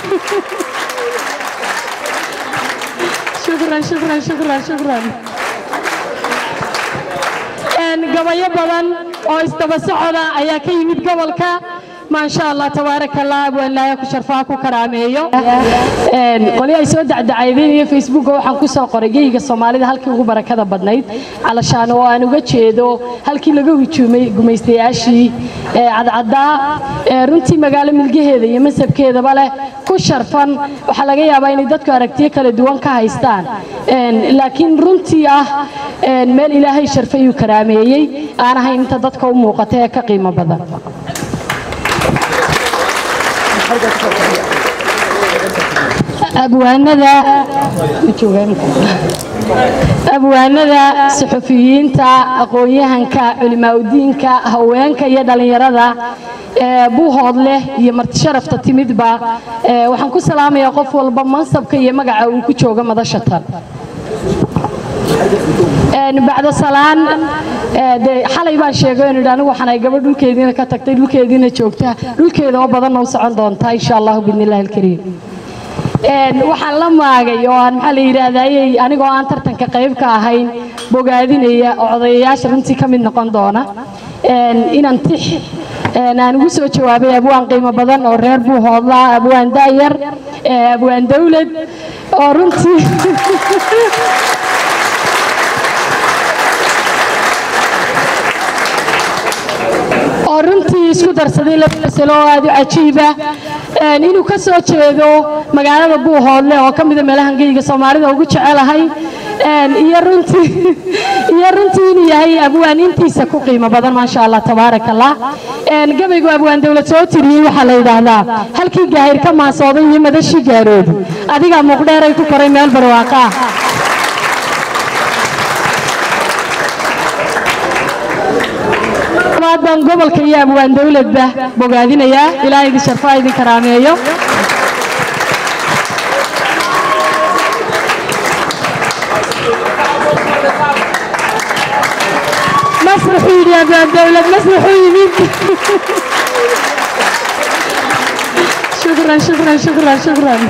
shukran shukran shukran shukran gabayo badan oo isdaba socoda ayaa ka yimid gobolka maasha allah tabaaraka allah abwaan ilaahay ku sharfaa ku karaameeyo qoli ay soo dacdacaydeen iyo facebooka waxaan ku soo qoray geyga soomaalida halkii ugu barakada badnayd calashaan oo aan uga jeedo halkii laga hujuumay gumaystayaashii cadcaddaa runtii magaalo milgaheeda iyo masabkeedaba leh ku sharfan waxaa laga yaabaa inay dadku aragtiyo kala duwan ka haystaan laakiin runtii ah meel ilaahay sharfay uu karaameeyey aan ahayn inta dadka u muuqata ee ka qiimo badan abwaanada abwaanada suxufiyiinta aqoon-yahanka culimaaudiinka haweenka iyo dhallinyarada buuhood leh iyo martisharafta timidba waxaan ku salaamayaa qof walba mansabka iyo magaca uu ku joogo madasha tan bacda salaan xalay baan sheegay inu anigu waxaan ay gabadh dhulkeediina ka tagtay dhulkeediina joogta dhulkeeda oo badanna u socon doontaa insha allahu biidni illahi alkariim waxaan la maagay oo aan maxaa la yidhaahdayey anigoo aan tartanka qayb ka ahayn bogaadinaya oo odayayaasha runtii ka mid noqon doona inaan tix aan ugu soo jawaabay abwaan qiimo badan oo reer buuhoodla abwaan daayar abwaan dawlad oo runtii oo runtii isku darsaday laba masalo oo aad u cajiiba inuu ka soo jeedo magaalada buuhoodle oo ka mida meelahan geyga soomaalida ugu jecelahay iyo runtii iyo runtii inuu yahay abwaan intiisa ku qiimo badan maasha allah tabaaraka allah gabaygu abwaan dawlad soo tiriyey waxaa la yidhaahdaa halkii gaahir ka maasooday iyo madashii gaaroodu adigaa muuqdheeray ku koray meel barwaaqa ah baan gobolka iyo abwaan dawladba bogaadinayaa ilaahay idin sharfaa idin karaameeyo masraxuu yidhi abwaan dawlad masraxuu yimid shukran shukran shukran shukran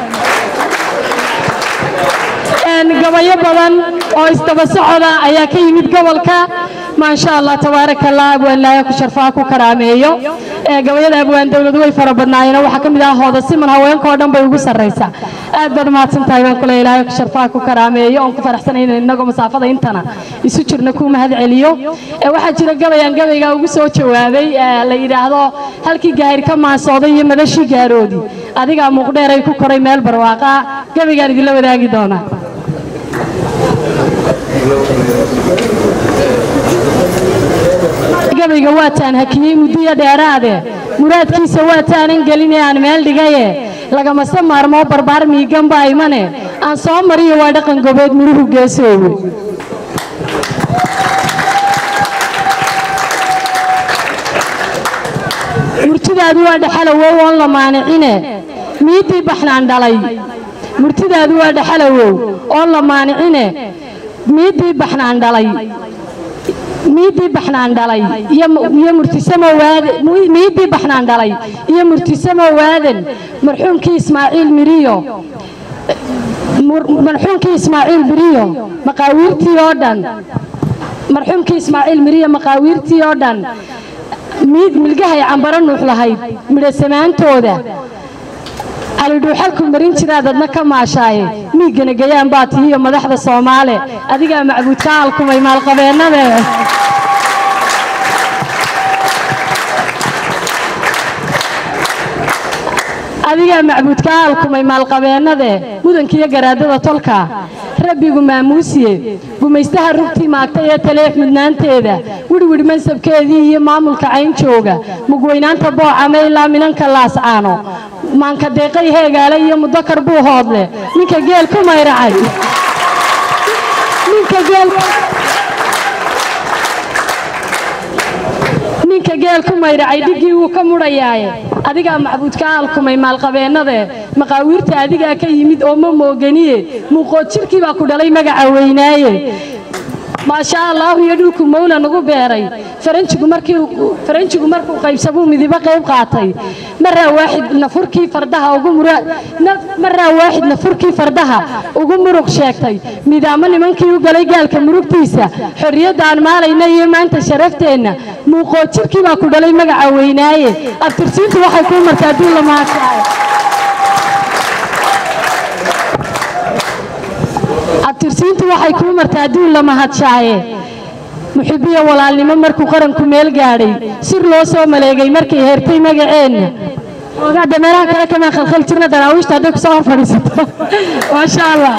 gabayo badan oo isdaba socoda ayaa ka yimid gobolka maasha allah tabaaraka allah abwaan ilaahay ku sharfaa ku karaameeyo gabayada abwaan dawladu way fara badnaayeen waxaa ka mid ah hooda siman haweenka oo dhan bay ugu sarraysaa aad baad mahadsan tahay baan kule ilaahay ku sharfaa ku karaameeyo oon ku faraxsanay in innagoo masaafada intana isu jirna kuu mahad celiyo waxaa jira gabayaan gabaygaa ugu soo jawaabay la yidhaahdo halkii gaahir ka maasooday iyo madashii gaaroodi adigaa muuqdheeray ku koray meel barwaaqa gabaygaan idinla wadaagi doonaa gabayga waataan hakiyey muddiyo dheeraade muraadkiisa waataanan gelin ee aan meel dhigaye lagamase maarmoo barbaar miiganba aymane aan soo mariyo waa dhaqan gobeed muruhu geesoowe murtidaadu waa dhaxalowow oon la maanicine miiddii baxnaan dhalay murtidaadu waa dhaxalowow oon la maanicine miiddii baxnaan dhalay miiddii baxnaan dhalay iyo murtisamo waaden miiddii baxnaan dhalay iyo murtisamo waaden marxuumkii ismaaciil miriyo marxuumkii ismaaciil miriyo maqaawiirtii oo dhan marxuumkii ismaaciil miriyo maqaawiirtii oo dhan miid milgahay cambaro nuux lahayd midhasamaantooda calidhuuxalku marin jiraad adna ka maashaaye miiggana gayaan baa tihiyo madaxda soomaale adigaa macbuudka alkumay maalqabeennade adigaa macbuudka alkumay maalqabeennade mudankiiyo garaadada tolka rabbigu maamuusiye gumaystaha rugtii maagtay ee taleex mudnaanteeda wirwidh mansabkeedii iyo maamulka cayn jooga mugweynaanta boocame ilaa minanka laascaano maanka deeqay heegaale iyo mudakar buu hoodle ninka geel ku mayracay ninka geel ku maydhacay dhiggii wuu ka mudhayaaye adigaa macbuudka aalkumay maalqabeennade maqaawiirta adigaa ka yimid oo ma mooganiye muuqood jirkii baa ku dhalay magaca weynaaye maasha allahu iyo dhulku mawla nagu beeray faranjigu markii faranjigu markuu qaybsamuu midibo qayb qaatay maraa waaxid nafurkii fardaha ugu mura maraa waaxid nafurkii fardaha ugu muruq sheegtay midaamo nimankii u galay gaalka murugtiisa xorriyadda aan maalayna iyo maanta sharafteenna muuqoojirkii baa ku dhalay magaca weynaaye abtirsiintu waxay kuu martaa adduun la mahadsaay abtirsiintu waxay kuu martaa adduun la mahadshaaye muxibiyo walaalnimo markuu qaranku meel gaadhay sir loo soo maleegay markay heertay magaceenna oogaada meelaha kale kamaan khalkhal jirna daraawiishta hadday kusoo hor fadhiisato maasha allah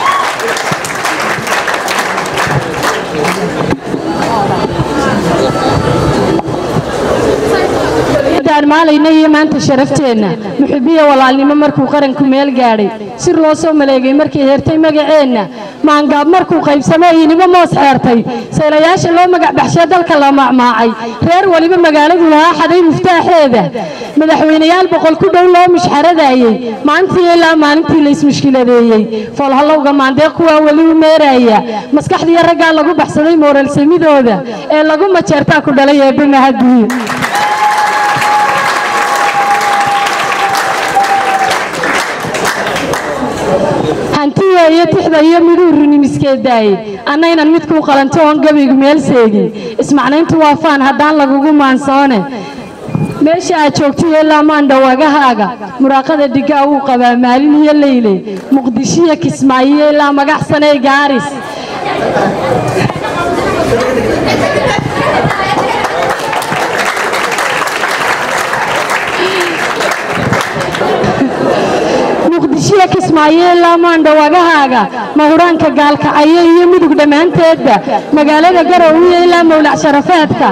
aan maalayna iyo maanta sharafteenna muxibiya walaalnimo markuu qaranku meel gaadhay sir loo soo maleegay markay heertay magaceenna maangaab markuu qaybsamay iniba moos xeertay saylayaasha loo magac baxshee dalka la macmaacay reer waliba magaaladu lahaa xaday muftaaxeeda madaxweynayaal boqol ku dhow loo mushxaradaayey maalintii ilaa maalintii la ismushkiladeeyey foolhallowga maandeeq kuwaa weli u meeraya maskaxdiiyo raggaa lagu baxsaday mooralsamidooda ee lagu majeertaa ku dhalay eebbe mahadiyo hantiya iyo tixda iyo miduu runimiskeedaaye annaynan midkuu qalanto oon gabaygu meel seegin ismacnayntu waa faan haddaan lagugu maansoone meesha aad joogtay ilaa maandhawagahaaga muraaqada dhigaa wuu qabaa maalin iyo leyle muqdishiyo kismaayo ilaa magaxsanee gaaris muqdishiyo kismaayo ilaa maandhawagahaaga mahuraanka gaalkacayo iyo mudug dhammaanteedba magaalada garowiyo ilaa mawlac sharafeedka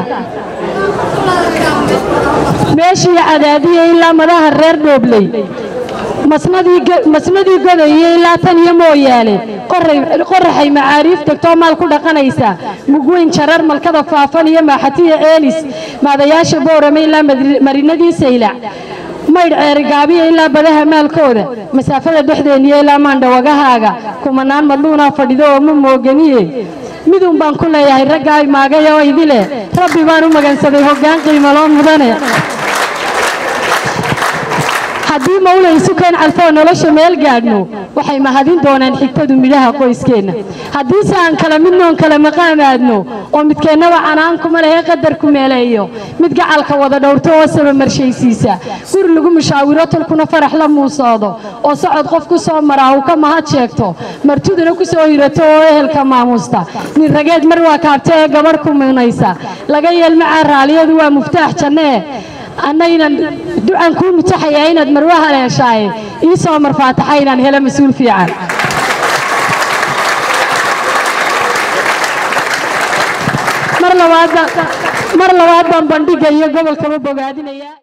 meeshii cadaadiya ilaa madaha reer dhoobley masnadii godayo ilaa tan iyo mooyaale qoraxay macaariif degtoo maal ku dhaqanaysa mugweyn jarar malkada faafan iyo maaxatiya ceelis maadayaasha boorame ilaa marinadii saylac maydh ceerigaabiya ilaa badaha maalkooda masaafada dhexdeeniyo ilaa maandhawagahaaga kumanaan madluunaa fadhido oo ma mooganiye midun baan ku leeyahay raggaa imaagay oo idile rabbi baan u magansaday hoggaan qiimaloo mudane haddii mawla isu keen calfoo nolosha meel gaadhno waxay mahadin doonaan xigtadu midhaha qoyskeenna haddiise aan kala midnoon kala maqaamaadno oo midkeennaba canaankuma lehe qadarku meeleeyo mid gacalka wada dhowrto oo sabamarshaysiisa guri lagu mushaawiro tolkuna farax la muusoodo oo socod qof ku soo maraa uu ka mahad sheegto martiduna ku soo hirato oo ehelka maamuusta nin rageed mar waa kaabta ee gabadh ku minaysa laga yeelmacaa raaliyadu waa muftaax jannee annaynan ducan kuu mutaxayaa inaad marwa haleeshaaye ii soo marfaataxa inaan helo mas-uul fiican mar labaad baan bandhigga iyo gobolkaba bogaadinayaa